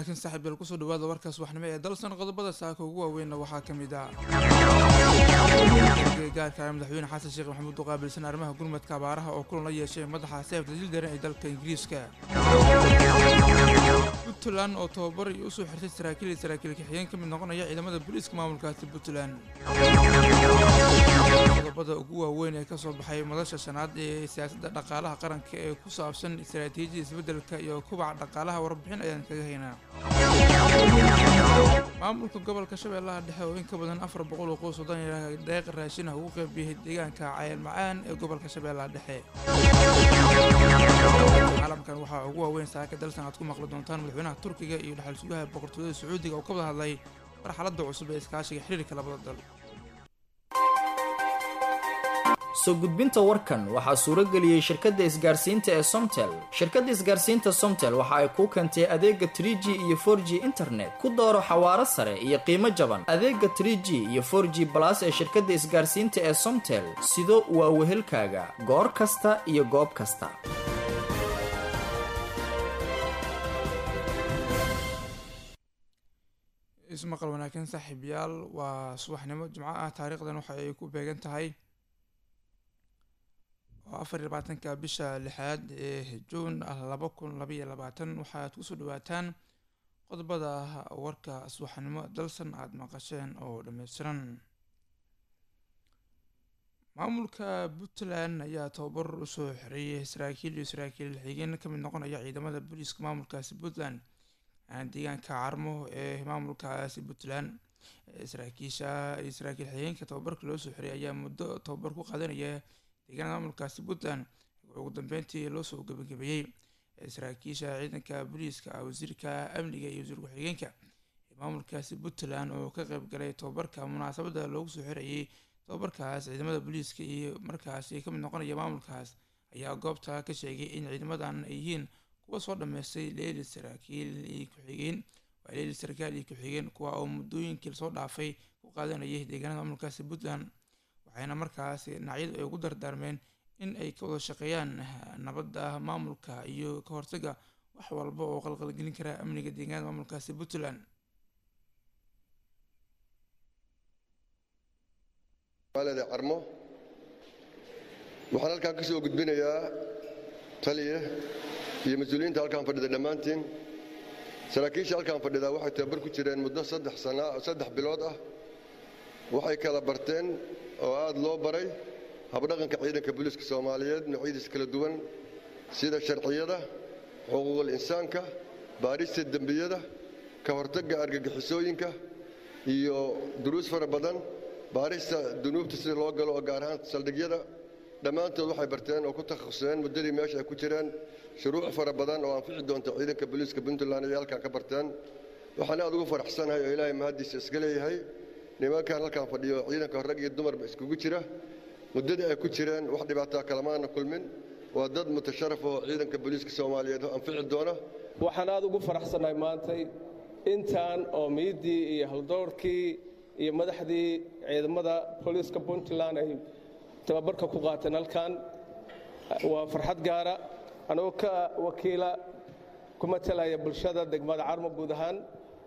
wanaagsan saaxiibyal kusoo dhawaada warkaas waxnimo ee dalsan qodobada saaka ugu waaweynna waxaa ka mid ah gaarka madaxweyne xasan sheekh maxamuud oo qaabilsan arrimaha gurmadka abaaraha oo kulan la yeeshay madaxa seefta jildaran ee dalka ingiriiska puntland oo tababar iyo usoo xirtay saraakiil iyo saraakiil kaxigeen ka mid noqonaya ciidamada booliiska maamulkaasi puntland qodobada ugu waaweyn ee kasoo baxay madasha shanaad ee siyaasadda dhaqaalaha qaranka ee ku saabsan istaraatiijiyada isbeddelka iyo kubaca dhaqaalaha warbixin ayaan kaga haynaa maamulka gobolka shabeellaha dhexe oo in ka badan afar boqol oo qoys wadan deeq raashin ah ugu qeybiyey deegaanka cayal macaan ee gobolka shabeellaha dhexe caalamkan waxaa ugu waaweyn saaka dalsan aad ku maqli doontaan madaxweynaha turkiga iyo dhexal sugaha boqortooyada sacuudiga oo ka wada hadlay marxaladda cusub ee iskaashiga xiriirka labada dal soo gudbinta warkan waxaa suuro geliyey shirkadda isgaarsiinta ee somtel shirkadda isgaarsiinta somtel waxa ay kuu keentay adeega trie g iyo for g internet ku dooro xawaaro sare iyo qiimo jaban adeega trie g iyo for g balas ee shirkadda isgaarsiinta ee somtel sido waa wehelkaaga goor kasta iyo goob kasta ismaqal wanaagsan saaxiibayaal waa subaxnimo jimco ah taariikhdan waxa ay ku beegan tahay oo afar iyo labaatanka bisha lixaad ee juun ah laba kun labaiyo labaatan waxaad kusoo dhawaataan qodobada warka subaxnimo dalsan aada maqasheen oo dhammaystiran maamulka puntland ayaa tababar usoo xereeyay saraakiil iyo saraakiil xigeen ka mid noqonaya ciidamada booliiska maamulkaasi puntland deegaanka carmo ee maamulkaasi puntland saraakiisha iyo saraakiil xigeenka tababarka loo soo xiriyay ayaa muddo tababar ku qaadanaya deegaanada maamulkaasi puntland ugu dambeyntii loo soo gabagabeeyey saraakiisha ciidanka booliiska wasiirka amniga iyo wasiir ku-xigeenka ee maamulkaasi puntland oo ka qeyb galay tababarka munaasabada loogu soo xirayay tababarkaas ciidamada booliiska iyo markaasi kamid noqonaya maamulkaas ayaa goobta ka sheegay in ciidamadan ay yihiin kuwa soo dhameystay leeli saraakiil iyo ku-xigeen waa leeli sarkaal iyo ku-xigeen kuwa oo muddooyinkii lasoo dhaafay ku qaadanayay deegaanada maamulkaasi puntland waxayna markaasi dhinacyadu ay ugu dardaarmeen in ay ka wada shaqeeyaan nabadda maamulka iyo ka hortaga wax walba oo qalqalgelin kara amniga deegaanada maamulkaasi puntland maaleda carmo waxaan halkaan ka soo gudbinayaa taliya iyo mas-uuliyiinta halkaan fadhida dhammaantiin saraakiisha halkaan fadhidaa waxay tababar ku jireen muddo saddex sana saddex bilood ah waxay kala barteen oo aad loo baray habdhaqanka ciidanka booliiska soomaaliyeed noocyadiisa kala duwan sida sharciyada xuquuqul insaanka baarista dembiyada ka hortagga argagixisooyinka iyo duruus fara badan baarista dunuubta sida loo galo oo gaar ahaan saldhigyada dhammaantood waxay barteen oo ku takhasuseen muddadii meesha ay ku jireen shuruuc fara badan oo anfici doonta ciidanka booliiska puntland ayay halkaan ka barteen waxaan aad ugu faraxsanahay oo ilaahay mahaddiisa iska leeyahay nimankan halkaan fadhiyo ciidanka rag iyo dumarba iskugu jira muddadii ay ku jireen wax dhibaataa kalamaana kulmin waa dad mutasharaf oo ciidanka booliiska soomaaliyeed anfici doona waxaan aad ugu faraxsanahay maantay intaan oo miiddii iyo haldowrkii iyo madaxdii ciidamada booliiska puntland ay tababarka ku qaateen halkan waa farxad gaara anagoo ka wakiila ku matalaya bulshada degmada carmo guud ahaan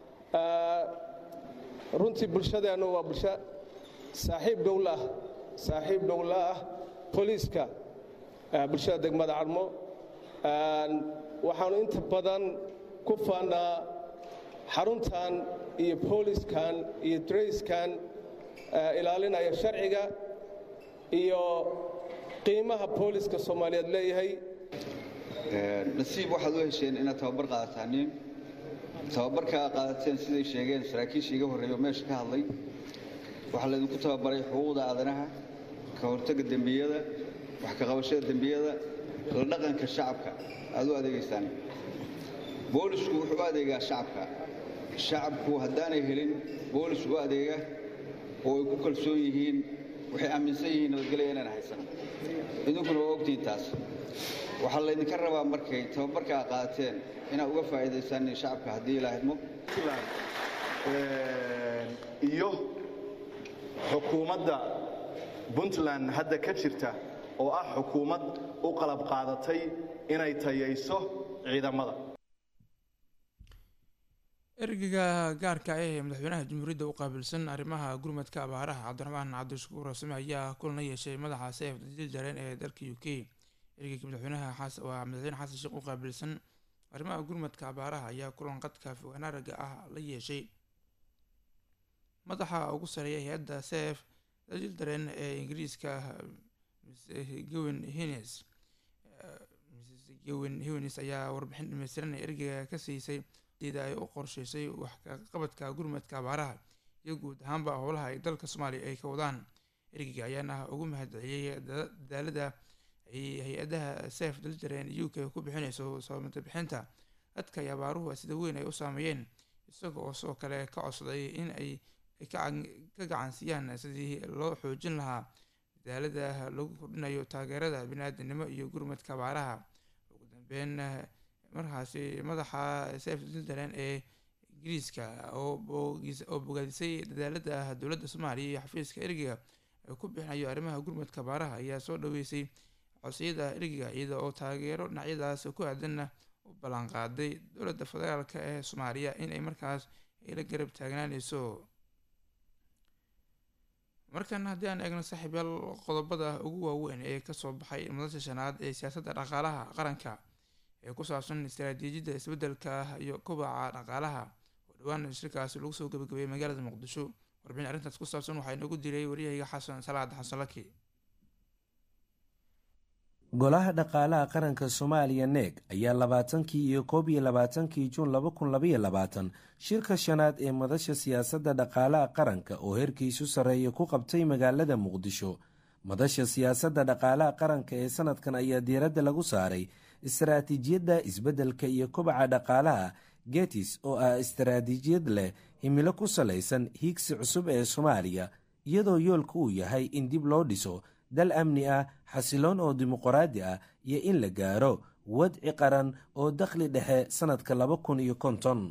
runtii bulshadeennu waa bulsho saaxiib dhowla ah saaxiib dhowla ah booliiska bulshada degmada carmo waxaannu inta badan ku faannaa xaruntan iyo booliskan iyo drayskan ilaalinaya sharciga iyo qiimaha booliska soomaaliyeed leeyahay nasiib waxaad u hesheen inaad tababar qaadataaniin tababarka qaadateen siday sheegeen saraakiisha iga horreeyo meesha ka hadlay waxaa laydinku tababaray xuquuqda aadanaha ka hortagga dembiyada wax ka qabashada dembiyada la dhaqanka shacabka aad u adeegaysaan boolisku wuxuu u adeegaa shacabka shacabku haddaanay helin boolis u adeega oo ay ku kalsoon yihiin waxay aaminsan yihiin nabadgelya inaan haysan idinkuna waa ogtihiin taas waxaa laydinka rabaa markay tababarkaa qaateen inaad uga faa'iidaysaan shacabka haddii ilaa hidmo iyo xukuumadda puntland hadda ka jirta oo ah xukuumad u qalab qaadatay inay tayayso ciidamada ergeyga gaarka ah ee madaxweynaha jamhuuriyadda u qaabilsan arrimaha gurmadka abaaraha cabdiraxmaan cabdishakuur rasme ayaa kulan la yeeshay madaxa seef dajil jareen ee dalka u k ergeyga madaxweynaha waa madaxweyne xasan sheekh u qaabilsan arrimaha gurmadka abaaraha ayaa kulan qadka fogaanaaraga ah la yeeshay madaxa ugu sareeya hay-adda seef dajil dareen ee ingiriiska gowen hines gowen hines ayaa warbixin dhameystiran ee ergeyga ka siisay sida ay u qorsheysay wax kaqabadka gurmadka abaaraha iyo guud ahaanba howlaha ay dalka soomaaliya ay ka wadaan ergeyga ayaana ugu mahadceliyey dadaalada ay hay-adaha seef daljareen u k ku bixineyso sababta bixinta dadka ay abaaruhu sida weyn ay u saameeyeen isaga oo sidoo kale ka codsaday in ay ka gacansiiyaan sidii loo xoojin lahaa dadaalada lagu kordhinayo taageerada bini-aadanimo iyo gurmadka abaaraha ugu dambeyn markaasi madaxa seef daljareen ee ingiriiska oo bogaadisay dadaalada dowladda soomaaliya iyo xafiiska ergeyga ay ku bixinayo arrimaha gurmadka abaaraha ayaa soo dhaweysay codsiyada ergeyga iyada oo taageero dhinacyadaas ku aadanna u ballanqaaday dowladda federaalka ee soomaaliya in ay markaas ay la garab taagnaaneyso markan haddii aan eegno saaxiibyaal qodobada ugu waaweyn ee kasoo baxay madasha shanaad ee siyaasadda dhaqaalaha qaranka ee ku saabsan istaraatiijiyadda isbeddelka iyo kobaca dhaqaalaha oo dhowaan shirkaasi lagu soo gabagabeeyey magaalada muqdisho warbixin arrintaas ku saabsan waxaa inagu diray waryahayga xasan salaad xasan laki golaha dhaqaalaha qaranka soomaaliya neeg ayaa labaatankii iyo koob iyo labaatankii juun laba kun labaiyo labaatan shirka shanaad ee madasha siyaasadda dhaqaalaha qaranka oo heerkiisu sarreeya ku qabtay magaalada muqdisho madasha siyaasadda dhaqaalaha qaranka ee sanadkan ayaa diiradda lagu saaray istaraatiijiyadda isbeddelka iyo kobaca dhaqaalaha getis oo ah istaraatiijiyad leh himilo ku salaysan hiigsi cusub ee soomaaliya iyadoo yoolka uu yahay in dib loo dhiso dal amni ah xasiloon oo dimuqraadi ah iyo in la gaaro wadci qaran oo dakhli dhexe sannadka laba kun iyo konton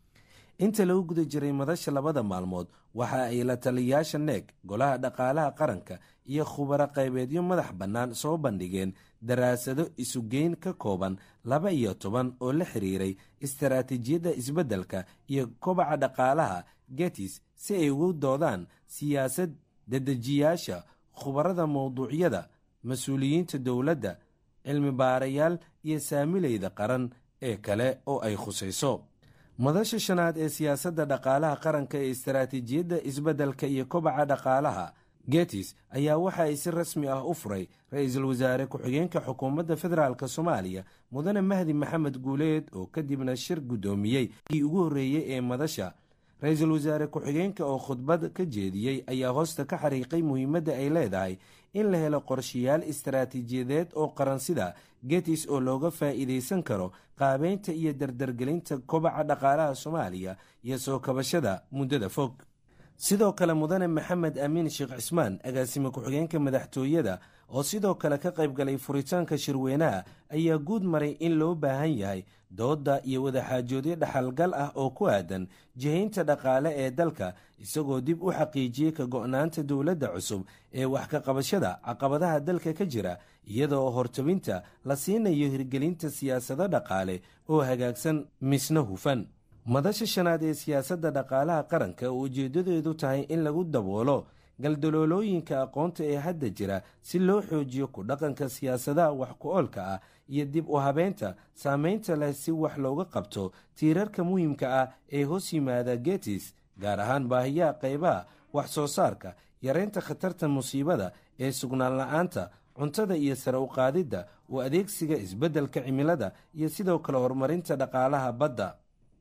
inta lagu guda jiray madasha labada maalmood waxa ay la taliyayaasha neeg golaha dhaqaalaha qaranka iyo khubaro qaybeedyo madax bannaan soo bandhigeen daraasado isugeyn ka kooban laba iyo toban oo la xiriiray istaraatiijiyadda isbeddelka iyo kobaca dhaqaalaha getis si ay ugu doodaan siyaasad dedejiyaasha khubarada mowduucyada mas-uuliyiinta dowladda cilmi baarayaal iyo saamileyda qaran ee kale oo ay khusayso madasha shanaad ee siyaasadda dhaqaalaha qaranka ee istaraatiijiyadda isbeddelka iyo kobaca dhaqaalaha getis ayaa waxa ay si rasmi ah u furay ra-iisul wasaare ku-xigeenka xukuumadda federaalk soomaaliya mudane mahdi maxamed guuleed oo kadibna shir guddoomiyey kii ugu horreeyey ee madasha ra-iisul wasaare ku-xigeenka oo khudbad ka jeediyey ayaa hoosta ka xariiqay muhiimadda ay leedahay in la helo qorshayaal istaraatiijiyadeed oo qaran sida getis oo looga faa'iidaysan karo qaabeynta iyo dardargelinta kobaca dhaqaalaha soomaaliya iyo soo kabashada muddada fog sidoo kale mudane maxamed amiin sheekh cismaan agaasime ku-xigeenka madaxtooyada oo sidoo kale ka qayb galay furitaanka shirweynaha ayaa guud maray in loo baahan yahay doodda iyo wadaxaajoodyo dhaxalgal ah oo ku aadan jihaynta dhaqaale ee dalka isagoo dib u xaqiijiyey ka go-naanta dowladda cusub ee wax ka qabashada caqabadaha dalka ka jira iyadoo hortabinta la siinayo hirgelinta siyaasado dhaqaale oo hagaagsan misna hufan madasha shanaad ee siyaasadda dhaqaalaha qaranka oo ujeeddadeedu tahay in lagu daboolo galdaloolooyinka aqoonta ee hadda jira si loo xoojiyo ku dhaqanka siyaasadaha wax ku-oolka ah iyo dib u habeynta saameynta leh si wax looga qabto tiirarka muhiimka ah ee hoos yimaada getis gaar ahaan baahiyaha qaybaha wax soo saarka yareynta khatarta musiibada ee sugnaan la-aanta cuntada iyo sare u qaadidda u adeegsiga isbeddelka cimilada iyo sidoo kale horumarinta dhaqaalaha badda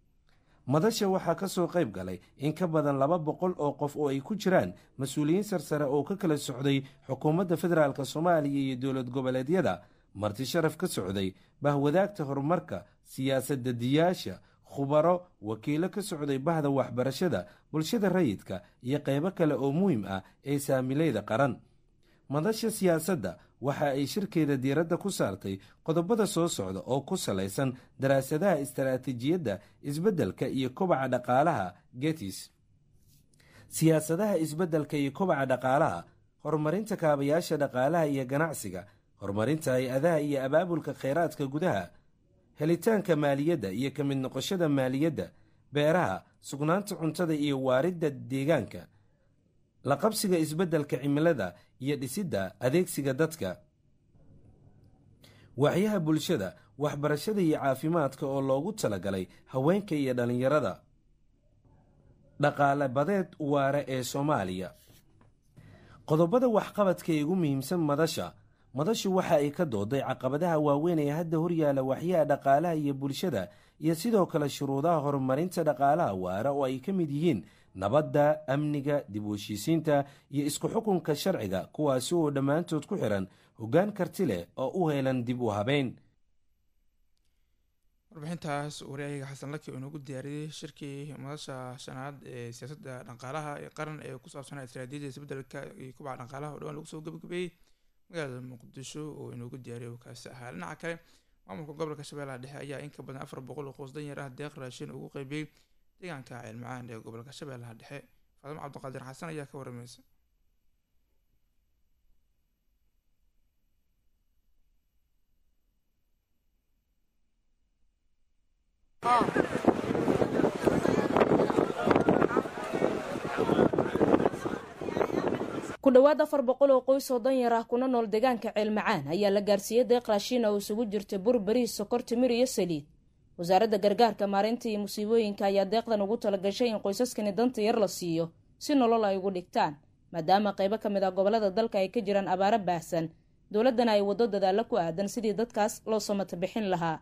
madasha waxaa ka soo qayb galay in ka badan laba boqol oo qof oo ay ku jiraan mas-uuliyiin sarsare oo ka kala socday xukuumadda federaalk soomaaliya iyo dowlad goboleedyada marti sharaf ka socday bahwadaagta horumarka siyaasadda diyaasha khubaro wakiilo ka socday bahda waxbarashada bulshada rayidka iyo qaybo kale oo muhiim ah ee saamileyda qaran madasha siyaasadda waxa ay shirkeeda diiradda ku saartay qodobada soo socda oo ku salaysan daraasadaha istaraatiijiyadda isbeddelka iyo kobaca dhaqaalaha getis siyaasadaha isbeddelka iyo kobaca dhaqaalaha horumarinta kaabayaasha dhaqaalaha iyo ganacsiga horumarinta hay-adaha iyo abaabulka kheyraadka gudaha helitaanka maaliyadda iyo ka mid noqoshada maaliyadda beeraha sugnaanta cuntada iyo waaridda deegaanka la qabsiga isbeddelka cimilada iyo dhisidda adeegsiga dadka waxyaha bulshada waxbarashada iyo caafimaadka oo loogu talagalay haweenka iyo dhallinyarada dhaqaale badeed waare ee soomaaliya qodobada waxqabadka ee ugu muhiimsan madasha madashu waxa ay ka dooday caqabadaha waaweyn ee hadda horyaala waxyaha dhaqaalaha iyo bulshada iyo sidoo kale shuruudaha horumarinta dhaqaalaha waara oo ay ka mid yihiin nabadda amniga dib u heshiisiinta iyo isku xukunka sharciga kuwaasi oo dhammaantood ku xihan hoggaan karti leh oo u heelan dib u habeyn warbixintaas waryahaga xasan laki oo inoogu diyaariyey shirkii madasha shanaad ee siyaasadda dhaqaalaha ee qaran ee ku saabsanaa istaraatiijiyada isbeddelka iyo kubaca dhaqaalaha oo dhawaan lagu soo gabagabeeyey magaalada muqdisho oo inoogu diyaariyay oo kaasi ahaa dhinaca kale maamulka gobolka shabeellaha dhexe ayaa in ka badan afar boqol oo qoys danyar ah deeq raashin ugu qeybiyey deegaanka ceelmacaan ee gobolka shabeellaha dhexe faadimo cabdiqaadir xasan ayaa ka waramaysa ku dhowaad afar boqol oo qoys oo danyar ah kuna nool deegaanka ceelmacaan ayaa la gaarsiiyey deeq raashiin oo isugu jirta bur bariis sokor timir iyo saliid wasaaradda gargaarka maareynta iyo musiibooyinka ayaa deeqdan ugu talagashay in qoysaskani danta yar la siiyo si nolol ay ugu dhigtaan maadaama qaybo ka mid ah gobolada dalka ay ka jiraan abaaro baahsan dowladdana ay waddo dadaalo ku aadan sidii dadkaas loo samata bixin lahaa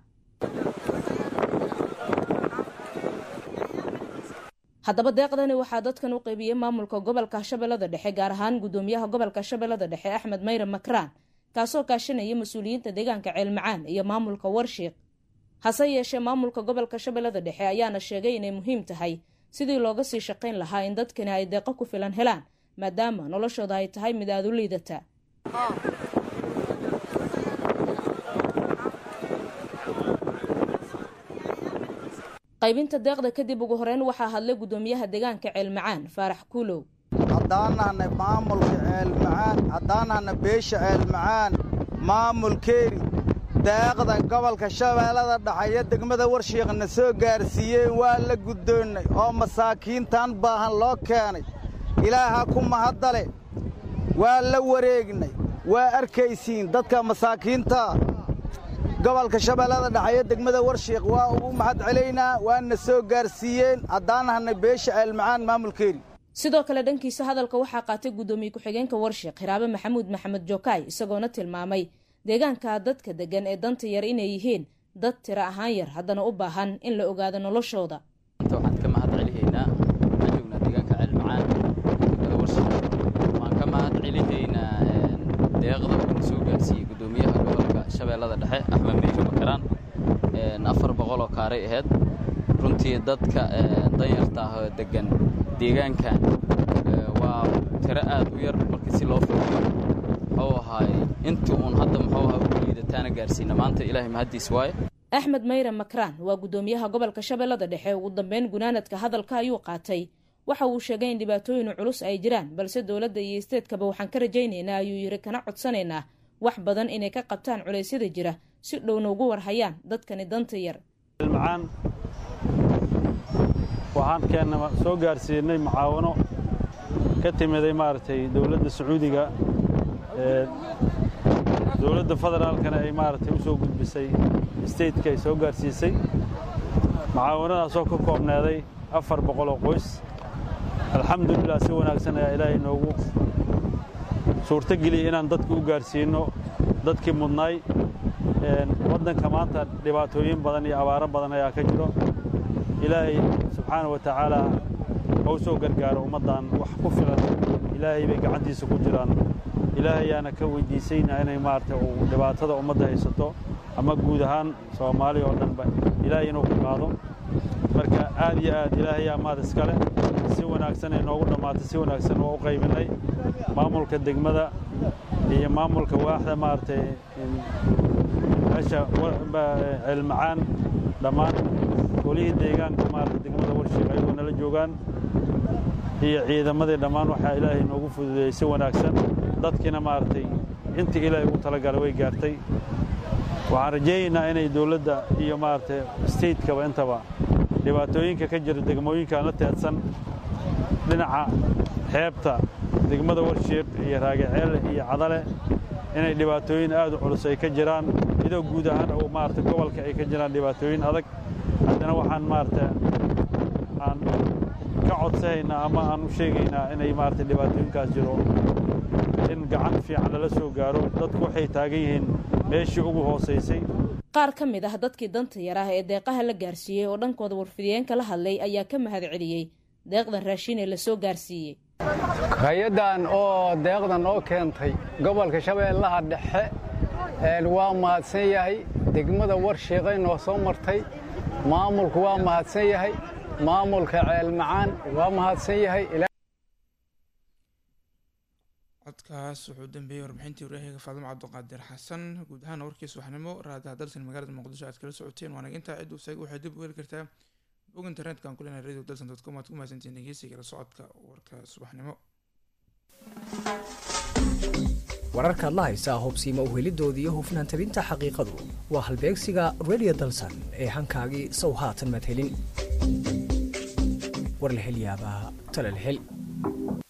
haddaba deeqdani waxaa dadkan u qeybiyey maamulka gobolka shabeellada dhexe gaar ahaan guddoomiyaha gobolka shabeellada dhexe axmed mayre makraan kaasoo kaashanaya mas-uuliyiinta deegaanka ceelmacaan iyo maamulka warshiiq hase yeeshee maamulka gobolka shabeellada dhexe ayaana sheegay inay muhiim tahay sidii looga sii shaqayn lahaa in dadkani ay deeqo ku filan helaan maadaama noloshooda ay tahay mid aada u liidata qaybinta deeqda kadib ugu horeyn waxaa hadlay guddoomiyaha deegaanka ceelmacaan faarax kuulow haddaanahna maamulka ceelmacaan haddaanahna beesha ceelmacaan maamulkeeni deeqda gobolka shabeellada dhaxeeyo degmada warshiiqna soo gaarsiiyeen waa la guddoonnay oo masaakiintan baahan loo keenay ilaaha ku mahaddale waa la wareegnay waa arkaysiin dadka masaakiinta gobolka shabeellada dhaxeeyo degmada warshiiq waa ugu mahad celaynaa waana soo gaarsiiyeen haddaanahna beesha ceelmacaan maamulkeeni sidoo kale dhankiisa hadalka waxaa qaatay guddoomiye ku-xigeenka warshiiq hiraabe maxamuud maxamed jokaay isagoona tilmaamay deegaanka dadka deggan ee danta yar inay yihiin dad tiro ahaan yar haddana u baahan in la ogaado noloshooda waxaan ka mahad celihaynaa waxaan joognaa deegaanka ceelmacaan degmada warshiiq waxaan ka mahad celihaynaa deeqda uuna soo gaarsiiyey guddoomiyaha gobolka shabeellada dhexe axmed meyre makaraan afar boqol oo kaaray ahayd runtii dadka danyarta ah oo deggan deegaankan waa tiro aad u yar markii si loo fiiriyo muxuu ahaay intii uun hadda muxuu ahaa ugu liidataana gaarsiina maanta ilaahay mahaddiis waaye axmed mayre makraan waa guddoomiyaha gobolka shabeellada dhexe ugu dambeyn gunaanadka hadalka ayuu qaatay waxa uu sheegay in dhibaatooyin culus ay jiraan balse dowladda iyo isteedkaba waxaan ka rajaynaynaa ayuu yidhi kana codsanaynaa wax badan inay ka qabtaan culeysyada jira si dhowna ugu warhayaan dadkani danta yar macaan waxaan keenna soo gaarsiinay mucaawano ka timiday maaragtay dowladda sacuudiga dowladda federaalkana ay maaragtay u soo gudbisay stateka ay soo gaarsiisay mucaawanadaasoo ka koobneeday afar boqol oo qoys alxamdulilah si wanaagsan ayaa ilaahay noogu suurto geliyey inaan dadka u gaarsiinno dadkii mudnaay waddanka maanta dhibaatooyin badan iyo abaaro badan ayaa ka jiro ilaahay subxaana wa tacaala hau soo gargaaro ummaddan wax ku filan ilaahay bay gacantiisa ku jiraan ilaahayaana ka weyddiisayna inay maaragtay uu dhibaatada ummadda haysato ama guud ahaan soomaaliya oo dhanba ilaahay inuu ka qaado marka aad iyo aad ilaahayaa maad iskale si wanaagsan ay noogu dhammaatay si wanaagsan waa u qaybinnay maamulka degmada iyo maamulka waaxda maaragtay meesha ceelmacaan dhammaan golihii deegaanka maarata degmada warshiiq ayagoo nala joogaan iyo ciidamadii dhammaan waxaa ilaahay noogu fududeeyey si wanaagsan dadkiina maaragtay intii ilaahay ugu talagalay way gaartay waxaan rajaynaynaa inay dowladda iyo maaragtay stateskaba intaba dhibaatooyinka ka jira degmooyinkan la teedsan dhinaca xeebta degmada warshiiq iyo raagaceele iyo cadale inay dhibaatooyin aad u culus ay ka jiraan iyadoo guud ahaan uu maarata gobolka ay ka jiraan dhibaatooyin adag haddana waxaan maarata aan ka codsanaynaa ama aan u sheegaynaa inay maarata dhibaatooyinkaas jiro in gacan fiican lala soo gaaro dadku waxay taagan yihiin meeshii ugu hoosaysay qaar ka mid ah dadkii danta yar ah ee deeqaha la gaarsiiyey oo dhankooda warfidiyeenka la hadlay ayaa ka mahad celiyey deeqdan raashin ee la soo gaarsiiyey hay-addan oo deeqdan oo keentay gobolka shabeellaha dhexe waa mahadsan yahay degmada warshiiqay noo soo martay maamulku waa mahadsan yahay maamulka ceelmacaan waa mahadsan yahay codkaas wuxuu dambeeyey warbixintii waryahiga faadimo cabdiqaadir xasan guud ahaana warkiis waxnimo raadaha dalsan magaalada muqdisho aad kala socoteen waana intaa cid usaga waxay dib u heli kartaa bog internetka ku leenahay radio dalsan dot com aad ku mahadsantiin dhegeysiga la socodka warka subaxnimo wararkaad la haysaa hubsiima uhelidoodii iyo hufnaan tabinta xaqiiqadu waa halbeegsiga radio dalsan ee hankaagii sow haatan madhelin warlahelyaabaha talalhel